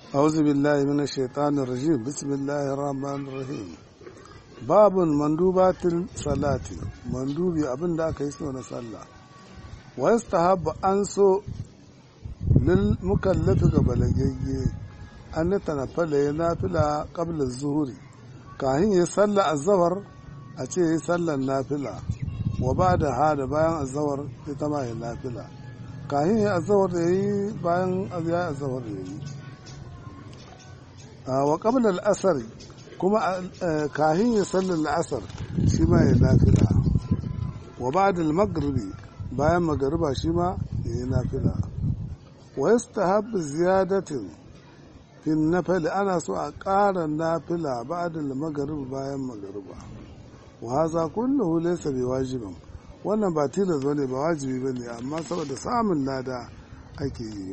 أعوذ بالله من الشيطان الرجيم بسم الله الرحمن الرحيم باب مندوبات الصلاة مندوبي أبن دا كيسو نصلى ويستحب أنسو للمكلف قبل أن يتنفل ينافل قبل الظهور كاهن يصلى الظهر أتي يصلى النافلة وبعد هذا بيان الظهر يتما النافلة كاهن الظهر يي بيان الظهر يي wa qabla al-asr kuma kahin ya sallar al-asr shi ma ya nafila wa ba'da al-maghribi bayan magariba shi ma ya nafila wa yastahab ziyadatin fi nafil ana so a ƙara nafila ba'da al-maghrib bayan magariba wa hadha kulluhu laysa biwajibin wannan ba tilas bane ba wajibi bane amma saboda samun lada ake yi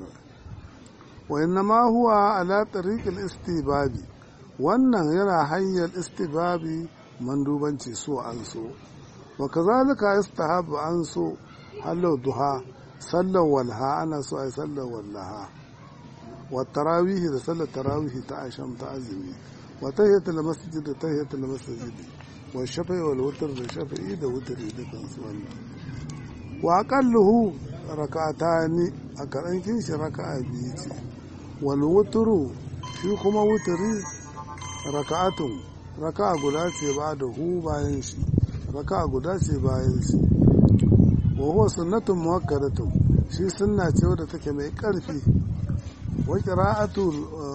وإنما هو على طريق الاستباب wannan yana hanyar istibabi mandubanci so an so wa kazalika istahabu an so halau duha sallar walha ana so ai sallar wallaha wa tarawihi da sallar tarawihi ta asham ta azumi wa tahiyatul masjid da tahiyatul masjid wa shafa'i wal wutr da shafa'i da wutri dukan su wannan wa aqalluhu rak'atani a karankin shi raka'a biyu ce walwuturu shi kuma wuturi raka'atun raka'a guda ce ba da hu bayan shi raka'a guda ce bayan shi wa huwa sunnatun muwakkadatun shi sunna ce wadda take mai karfi wa qira'atu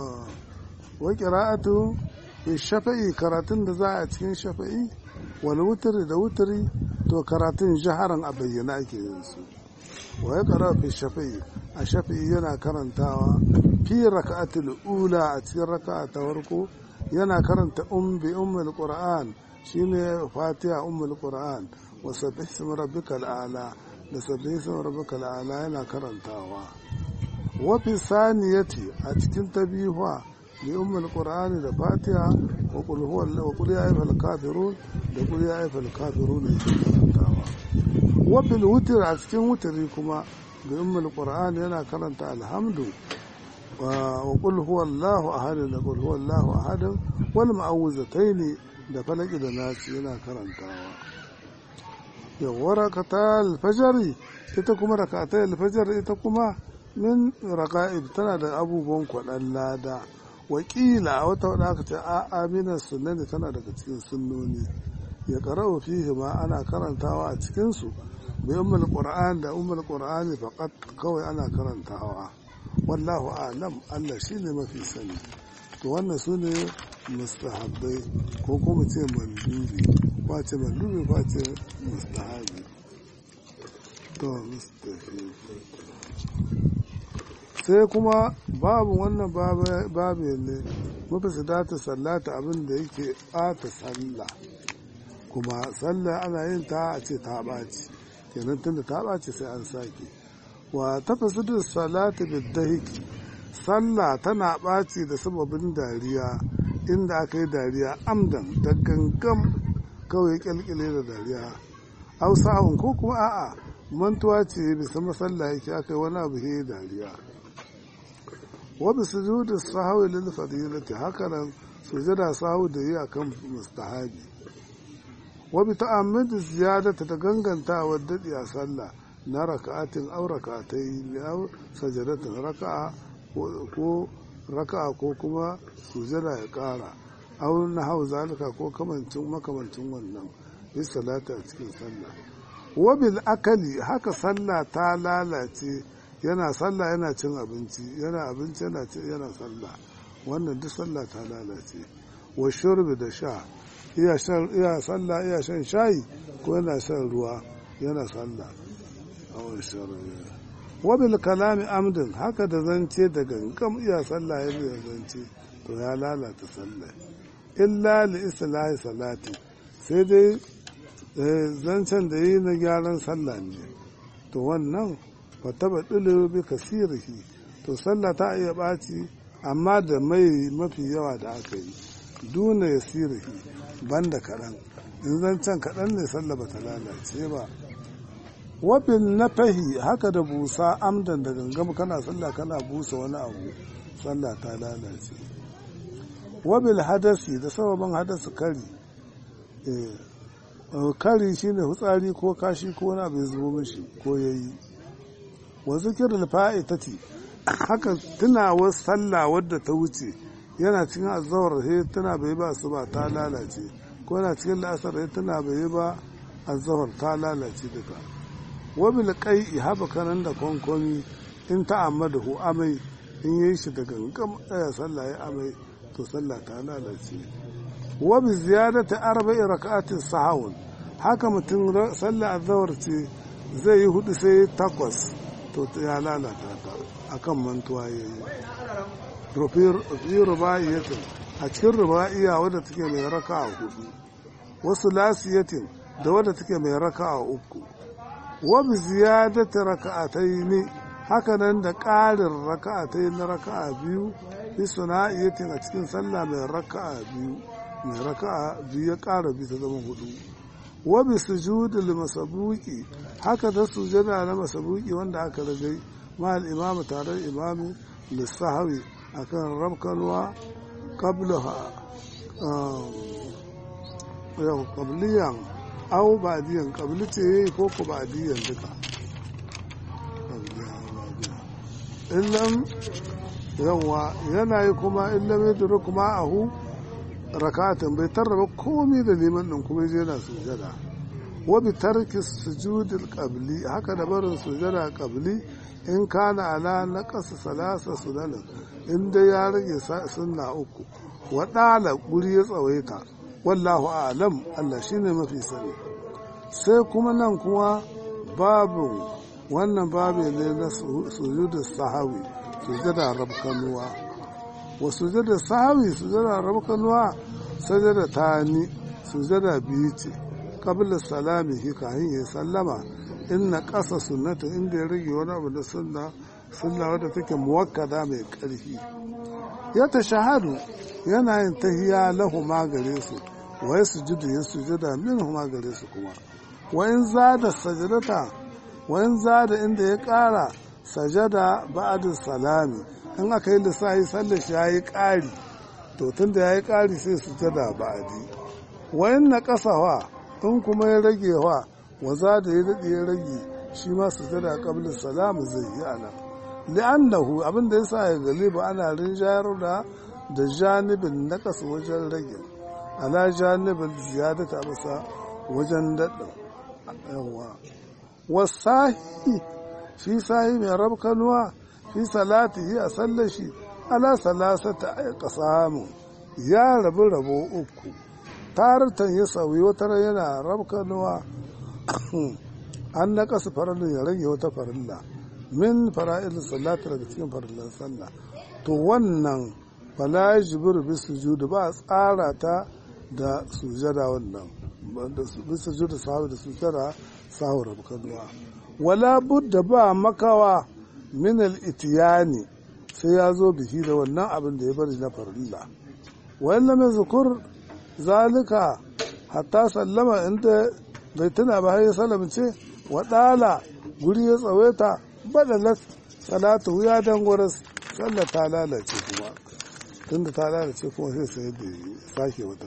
wa qira'atu fi shafa'i karatun da za a cikin shafa'i wal wutri da wutri to karatun jaharan a bayyana ake yin su wa ya qara fi shafa'i a shafi'i yana karantawa fi raka'atul ula a cikin raka'a ta farko yana karanta um bi ummul qur'an shine fatiha ummul qur'an wa sabbih isma rabbikal a'la da sabbih isma rabbikal a'la yana karantawa wa fi saniyati a cikin tabiha bi ummul qur'an da fatiha wa qul huwa wa qul ya ayyuhal kafirun da qul ya ayyuhal kafirun yake karantawa wa bil wutr a cikin wutri kuma بأم القرآن ينا كرنت الحمد وقل هو الله أحد قل هو الله أحد والمعوذتين da falaki da nasi yana karantawa yawwa rakata alfajari ita kuma rakata alfajar ita kuma min raka'ib tana da abubuwan kwaɗan lada wakila a wata wadda aka ce a amina sunnani tana daga cikin sunnoni ya karau fihi ma ana karantawa a cikinsu bi ummul qur'an da ummul qur'ani faqat kawai ana karantawa wallahu a'lam Allah shine mafi sani to wannan sune mustahabbai ko kuma ce mandubi ko ce mandubi ko ce mustahabi to mustahabi sai kuma babu wannan babu ne mafi sadata sallata abin da yake ɓata sallah kuma sallah ana yin ta a ce ta ɓaci kenan tunda ta ɓace sai an sake wa tafasidu salati bidahiki sallah tana ɓaci da sababin dariya inda aka yi dariya amdan da gangam kawai kyalkyale da dariya hausa'un ko kuma a'a mantuwa ce bisa masalla yake aka yi wani abu he dariya wa bi sujudu sahwi lil fadilati hakanan sujada sahwi da yi akan mustahabi wa bi ta'ammudi ziyadata ta ganganta wa dadi a sallah na raka'atin aw raka'atai aw sajadatin raka'a ko raka'a ko kuma sujada ya kara aw na hau zalika ko kamancin makamancin wannan bi salata a cikin sallah wa bil akali haka sallah ta lalace yana sallah yana cin abinci yana abinci yana yana sallah wannan duk sallah ta lalace wa shurbi da sha iya shan iya sallah iya shan shayi ko yana shan ruwa yana sallah awon shurbi wa bil kalami amdin haka da zance da gangam iya sallah ya zance to ya lalata sallah illa li islahi salati sai dai zancen da yi na gyaran sallah ne to wannan fataba ɗulu bi kasirihi to sallah ta iya ɓaci amma da mai mafi yawa da aka yi duna ya sirihi banda kaɗan in zancen kaɗan ne sallah ba ta lalace ba wabin na fahi haka da busa amdan da gangam kana sallah kana busa wani abu sallah ta lalace wabil hadasi da sababin hadasi kari kari shine hutsari ko kashi ko wani abu ya zubo mishi ko ya yi wa zikirin fa'itati haka tunawar sallah wadda ta wuce yana cikin azawar he tana bai ba su ba ta lalace ko yana cikin la'asar he tana bai ba azawar ta lalace duka wabil kai haba kanan da kwankwami in ta amma da hu amai in yi shi da gangan tsaya sallah ya amai to sallah ta lalace wabi ziyadata arba'i raka'atin sahawun haka mutum sallah azawar ce zai yi hudu sai takwas to ya lalata ta akan mantuwa ya yi rufi ruba'iyatin a cikin ruba'iya wadda take mai raka a hudu wasu lasiyatin da wadda take mai raka a uku wabi ziyadata raka'atai ne hakanan da ƙarin raka'atai na raka'a biyu fi suna'iyatin a cikin sallah mai raka'a biyu mai raka'a biyu ya ƙara bi ta zama hudu wabi sujudul masabuki haka da sujada na masabuki wanda aka ragai mahal imamu tare da imami lissahawi akan rabkalwa qablaha yau qabliyan au ba'diyan qabli ce ko ko ba'diyan duka illam yawa yana yi kuma illam yadru kuma ahu rakatan bai tarraba komai da liman din kuma je na sujada wa bi tarki sujudil qabli haka da barin sujada qabli in kana ala naqas salasa sunanan in dai ya rage sunna uku wa dala guri ya tsawaita wallahu a'lam Allah shine mafi sani sai kuma nan kuma babu wannan babu ne na sujudus sahawi sujada rabkanuwa wa sujada sahawi sujada rabkanuwa sajada tani sujada biyu ce qabla salamihi kahin ya sallama inna ƙasa sunnata inda ya rage wani abu da sunna sunna wadda take muwakkada mai ƙarfi ya ta shahadu yana yin tahiya lahu ma gare su wa ya sujudu ya sujuda min ma gare su kuma wa in zada sajadata wa in zada inda ya ƙara sajada ba'da salami in aka yi lissafi sallar shi yayi ƙari to tunda yayi ƙari sai sujada ba'di wa in na ƙasawa in kuma ya rage wa waza da ya daɗe ya rage shi ma su zada ƙablin salamu zai yi a nan li'annahu abin da ya sa ya galiba ana rinjayar da da janibin na ƙasa wajen rage ala janibin ziyada ta masa wajen daɗin yawa wasahi shi sahi mai rabkanuwa fi salatihi a sallar shi ala salasata a ƙasamu ya rabu rabo uku taratan ya sauyi wata yana rabkanuwa an na kasa farallin ya rage wata farilla min fara'il salata daga cikin farillan sallah to wannan fala jibir bi sujudu ba tsara ta da sujada wannan bi sujudu sahu da sujada sahu rabkanuwa wala budda ba makawa min al itiyani sai ya zo bihi da wannan abin da ya bari na farilla wa illa mai zukur zalika hatta sallama inda bai tuna ba har ya salamce wa ɗala guri ya tsawaita badalat salatu ya dangwaras sallar ta lalace kuma tunda ta lalace kuma sai sai da sake wata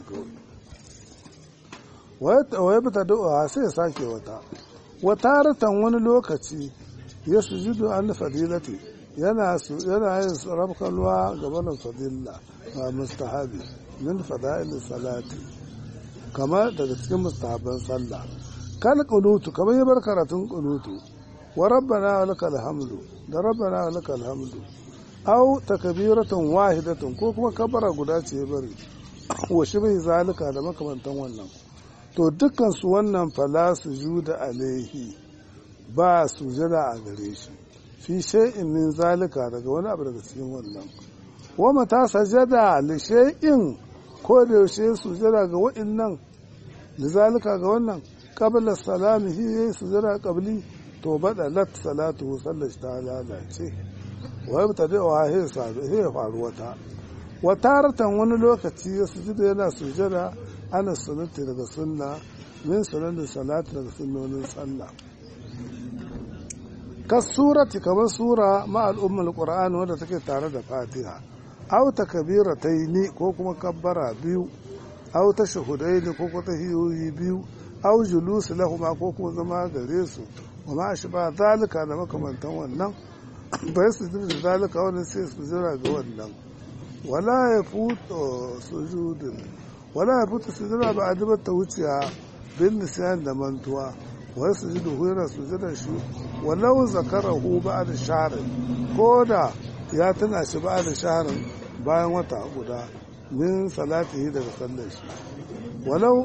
kawai wai bata da'a sai sake wata wataratan wani lokaci ya sujudu an fadilati yana yana yin rabkalwa gabanin fadilla mustahabi min fada'il salati kamar daga cikin mustahabban sallah kal qunutu kamar yabar karatun qunutu wa rabbana wa lakal hamdu da rabbana wa lakal hamdu aw takbiratan wahidatan ko kuma kabara guda ce ya bari wa shi bai zalika da makamantan wannan to dukkan su wannan fala sujuda alaihi ba sujada a gare shi fi shay'in min zalika daga wani abu daga cikin wannan wa mata sajada li shay'in ko da yaushe sujada ga wa'annan lizalika ga wannan qabla salamihi yayi sujada qabli to bada lat salatu sallar ta lalace wa yabta da wa he sabu he faru wata wa taratan wani lokaci ya sujuda yana sujada ana sunnati daga sunna min sunanin salati daga sunnonin sallah kasurati kamar sura ma al'ummar qur'ani wadda take tare da fatiha aw takbirataini ko kuma kabbara biyu aw tashhudaini ko kuma tahiyoyi biyu aw julus lahuma ko kuma zama gare su wa ma ashba zalika da makamantan wannan bai su da zalika wannan sai su jira ga wannan wala ya futo sujudin wala ya futo sujudin ba a dubar ta wuciya bin nisiyan da mantuwa wai su ji duhura su ji da shi walau zakarahu ba da sharin ko da ya tuna shi ba da sharin bayan wata guda min salatihi daga sallar shi walau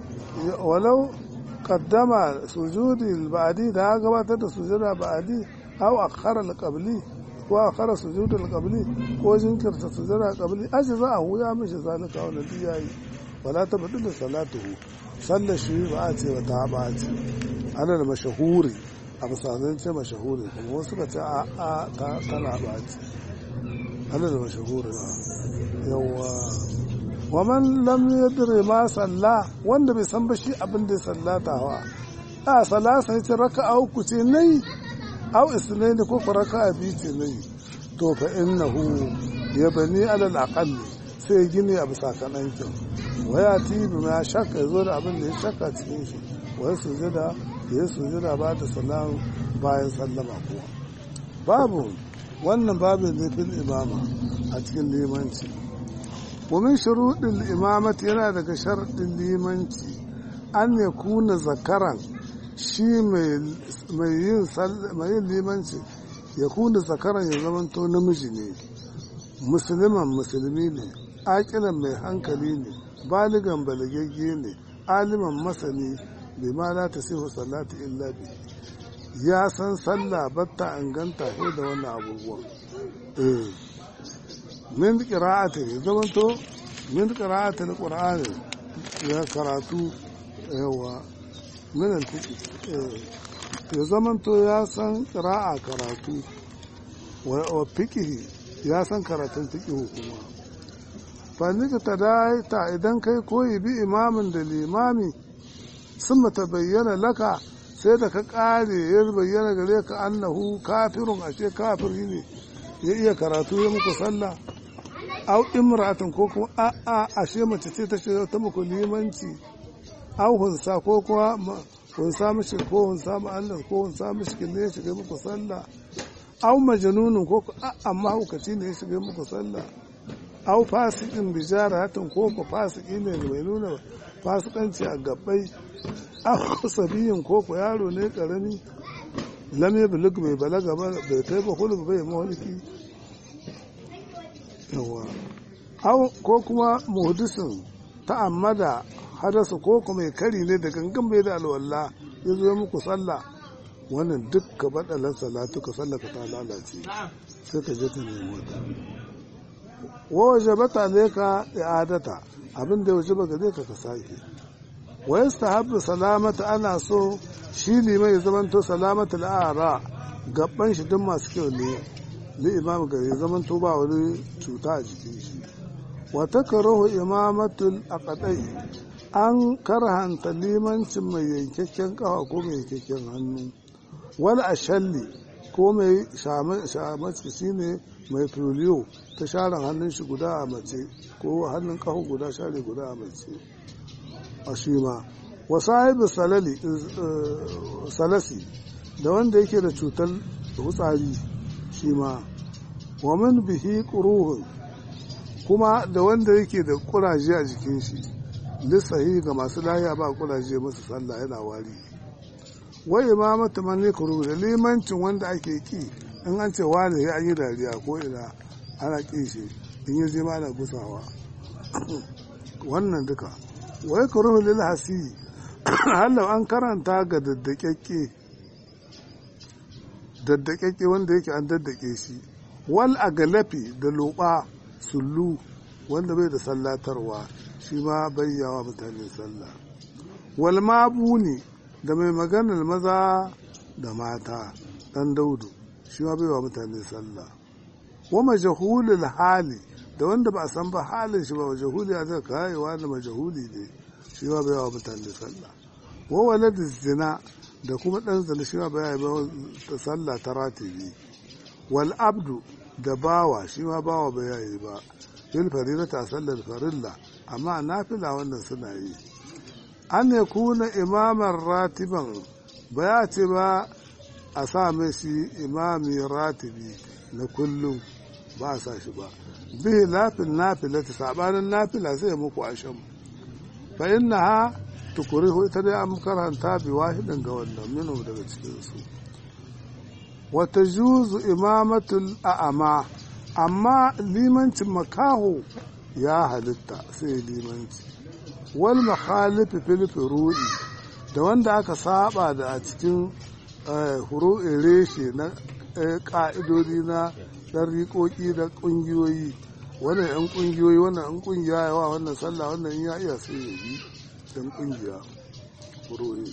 walau kaddama sujudi ba'adi da ya gabatar da sujada ba'adi aw akhara al-qabli ko akhara sujud al-qabli ko jinkirta sujada qabli ajza a huya mishi zalika wannan yayi wala tabdil salatuhu sallar shi ba a ce ba ta ba ce ana da mashahuri a misalin ce mashahuri kuma wasu ka ce a a ta tana ba ce ana da mashahuri ba yawa wa man lam yadri ma salla wanda bai san ba shi abin da ya sallata wa a salasa ya ce raka'a uku ce nayi aw isnaini ko ko raka'a biyu ce nayi to fa innahu yabni ala al-aqall sai gini a bisa kanankin waya tibi ma shakka zo da abin da ya shakka cikin shi wai sujada ya sujada ba da salam bayan sallama kuwa babu wannan babin ne fil imama a cikin limanci ومن شروط الإمامة yana daga sharɗin limanci an ya kuna zakaran shi mai yin limanci ya kuna zakaran ya zamanto namiji ne musulman musulmi ne aƙilan mai hankali ne baligan balagagge ne aliman masani bai ma la ta sihu salatu illa bi ya san sallah batta inganta sai da wannan abubuwan eh min qira'ati ya zamanto min qira'ati alqur'ani ya karatu yawa min alfiqi ya zamanto ya san qira'a karatu wa fiqhi ya san karatun fiqhi kuma fannika ta ta idan kai koyi bi imamin da limami sun mata bayyana laka sai da ka kare ya bayyana gare ka annahu kafirun ashe kafiri ne ya iya karatu ya muku sallah au imra'atin ko kuma a a ashe mace ce ta ce ta muku limanci au hunsa ko kuma hunsa mishi ko hunsa ma'allar ko hunsa mishi ne ya shiga muku sallah au majanunin ko a amma hukaci ne ya shiga muku sallah au fasikin bijaratin ko ko fasiki ne mai nuna fasikanci a gabbai au sabiyin ko ko yaro ne karami lame bulug bai balaga ba bai kai ba hulub bai maholiki yawa au ko kuma muhdisin ta'ammada hadasa ko kuma mai kari ne da gangan bai da alwala ya zo muku sallah wannan dukka baɗalan salatu ka sallaka ta lalace sai ka je ta nemi wata wa waje bata ne ka i'adata abin da waje baka zai ka ka sake wa yastahabbu salamata ana so shi liman ya zamanto salamata al'ara gaban shi duk masu kyau ne li imam ga ya zamanto ba wani cuta a jikin shi wa takrahu imamatul aqdai an karhanta limancin mai yankakken kafa ko mai yankakken hannu wal ashalli ko mai shamaci shine mai filiyo ta share hannun shi guda a mace ko hannun kafa guda share guda a mace a shi ma wa sahibi salali salasi da wanda yake da cutar hutsari shi ma wa min bihi quruhun kuma da wanda yake da kuraje a jikin shi lissahi ga masu lahiya ba kuraje masu sallah yana wari wai imamatu man yakru da limancin wanda ake ki in an ce wani ya yi dariya ko ina ana ki shi in yi zama ana gusawa wannan duka wai kuruhu lil hasi hallau an karanta ga daddakekke daddakekke wanda yake an daddake shi wal agalafi da loba sullu wanda bai da sallatarwa shi ma bayyawa mutane sallah wal mabuni da mai maganar maza da mata dan daudu shi ma baiwa mutane sallah wa majahulul hali da wanda ba a san ba halin shi ba majahuli a zai kayewa da majahuli ne shi ma baiwa mutane sallah wa walad zina da kuma ɗan zane shi ma ba ya yi ba sallah ta ratibi wal abdu da bawa shi ma bawa ba ya yi ba fil farilata sallar farilla amma nafila wannan suna yi an ya kuna imaman ratiban ba ya ce ba a sa mai shi imami ratibi na kullum ba a sa shi ba bihi lafin nafila ta sabanin nafila zai muku ashan fa inna ha tukurihu ita dai an karanta bi wahidin ga wannan minu daga cikinsu wata juzu imamatul a'ama amma limancin makaho ya halitta sai limanci wal makhalifi fil furu'i da wanda aka saba da a cikin furu'in reshe na ka'idodi na ɗariƙoƙi da ƙungiyoyi wannan yan ƙungiyoyi wannan yan ƙungiya yawa wannan sallah wannan ya iya sai ya yi yan ƙungiya furu'i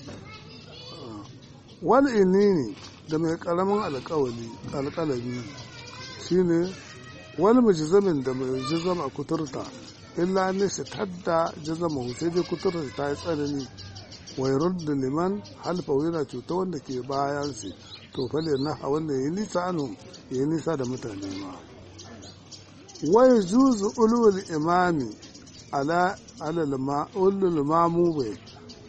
wal inini da mai ƙaramin alƙawali alƙalami shine wani mujizamin da mai jizam a kuturta illa ne shi tadda jizama sai dai kuturta ta yi tsanani wai da liman halfa yana cuta wanda ke bayan su to fale na wanda ya nisa anu ya nisa da mutane ma wai juzu ulul imami ala ulul mamu bai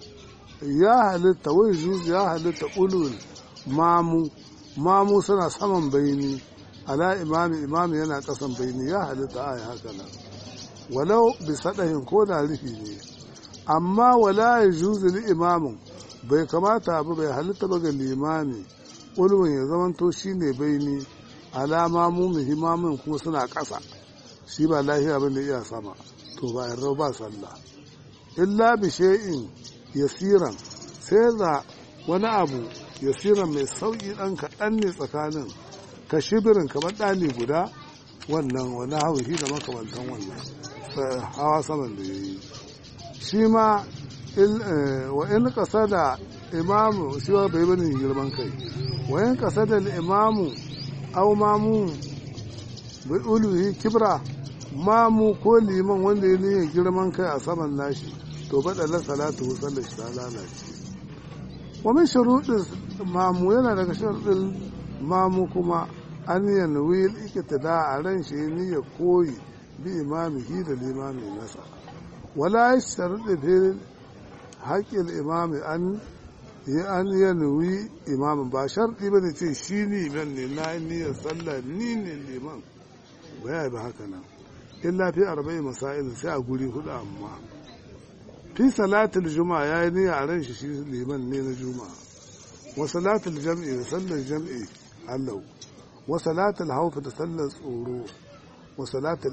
ya halitta wai juzu ya halitta ulul mamu mamu suna saman bayani ala imami imami yana kasan bayani ya halitta aya haka nan walau bi sadahin ko da rufi ne amma wala ya juzu li imamin bai kamata ba bai halitta ba ga limami ulwin ya zamanto shi ne baini alama mu muhimmamin kuma suna ƙasa shi ba lahiya ba ne iya sama to ba yarda ba sallah illa bi shay'in yasiran sai da wani abu yasiran mai sauki dan kaɗan ne tsakanin ka shibirin kamar ɗani guda wannan wani hauhi da makamantan wannan hawa saman da ya yi shi ma wa in kasa da imamu shi wa bai bane girman kai wa in kasa da imamu au mamu bai uluhi kibra mamu ko liman wanda ya niyyar girman kai a saman nashi to baɗalar salatu sallar shi ta lalace wa min shuruɗin mamu yana daga shuruɗin mamu kuma an yanwi ikitida a ran shi niyyar koyi bi imamihi da limami nasa wala sharuɗi fil haƙƙin imami an yi an yanwi imamin ba sharɗi ba ne ce shi liman ne na niyyar sallah ni ne liman ba ya ba haka nan illa fi arba'in masail sai a guri hudu amma fi salatul juma'a ya yi niyya a ran shi shi liman ne na juma'a wa salatul jam'i da sallar jam'i allau wa salatul haufa da sallar tsoro wa salatul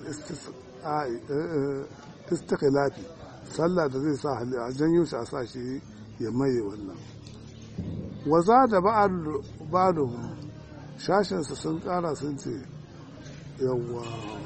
istikhlafi sallah da zai sa hali a janyo shi a sa shi ya maye wannan wa za da ba'aluhum shashinsa sun kara sun ce yawwa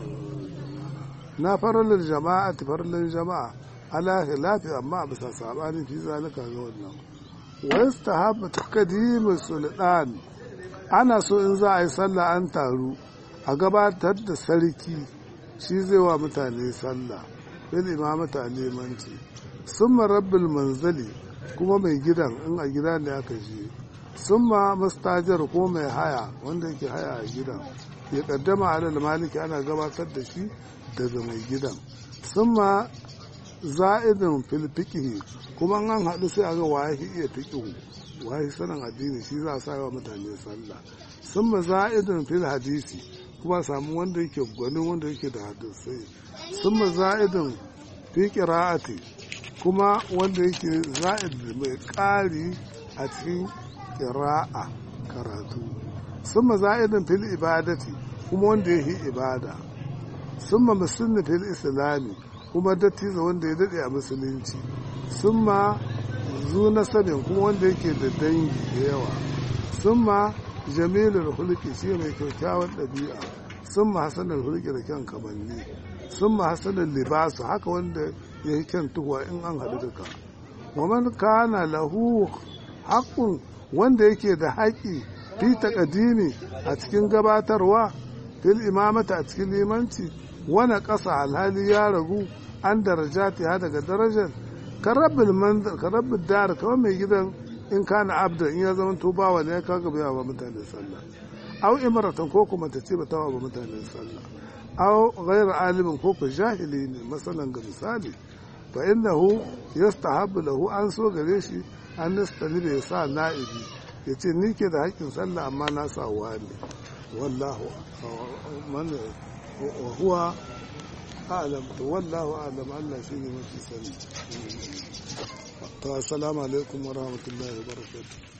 na faralin jama'a ta faralin jama'a ala khilafi amma a bisa sabanin fi zalika ga wannan wa yastahabbu taqdimu sultan ana so in za a yi sallah an taru a gabatar da sarki shi zai wa mutane sallah bil imamata limanci summa rabbil manzali kuma mai gidan in a gida ne aka je summa mustajar ko mai haya wanda yake haya a gidan ya kaddama alal maliki ana gabatar da shi daga mai gidan summa za'idin fil fiqhi kuma an haɗu sai a ga waye iya fiqhu waye sanin addini shi za a sa wa mutane sallah summa za'idin fil hadisi kuma samu wanda yake gwanin wanda yake da hadisai summa za'idin fi qira'ati kuma wanda yake za'id mai ƙari a cikin qira'a karatu summa za'idin fil ibadati kuma wanda yake ibada summa musulmi fil islami kuma dattijo wanda ya dade a musulunci summa zu nasabin kuma wanda yake da dangi da yawa summa jamilul hulki shi mai kyakkyawan ɗabi'a summa hasanul hulki da kyan kamanni summa hasanul libasu haka wanda ya yi kyan tuhuwa in an haɗu duka wa man kana lahu haqqun wanda yake da haƙi fi taqdimi a cikin gabatarwa fil imamata a cikin limanci wani ƙasa alhali ya ragu an darajati ha daga darajar karabbil dar kamar mai gidan in kana abda in ya zama to bawa ne kaga bai wa mutane sallah aw imratan ko kuma ta ce ba ta wa mutane sallah aw ghayr alimin ko ko jahili ne masalan ga misali fa innahu yastahabbu lahu an so gare shi an nastani da ya sa na'ibi ya ce ni ke da haƙƙin sallah amma na sa wani wallahu man wa huwa a'lam to wallahu a'lam Allah shine mafi sani to assalamu alaikum wa rahmatullahi wa barakatuh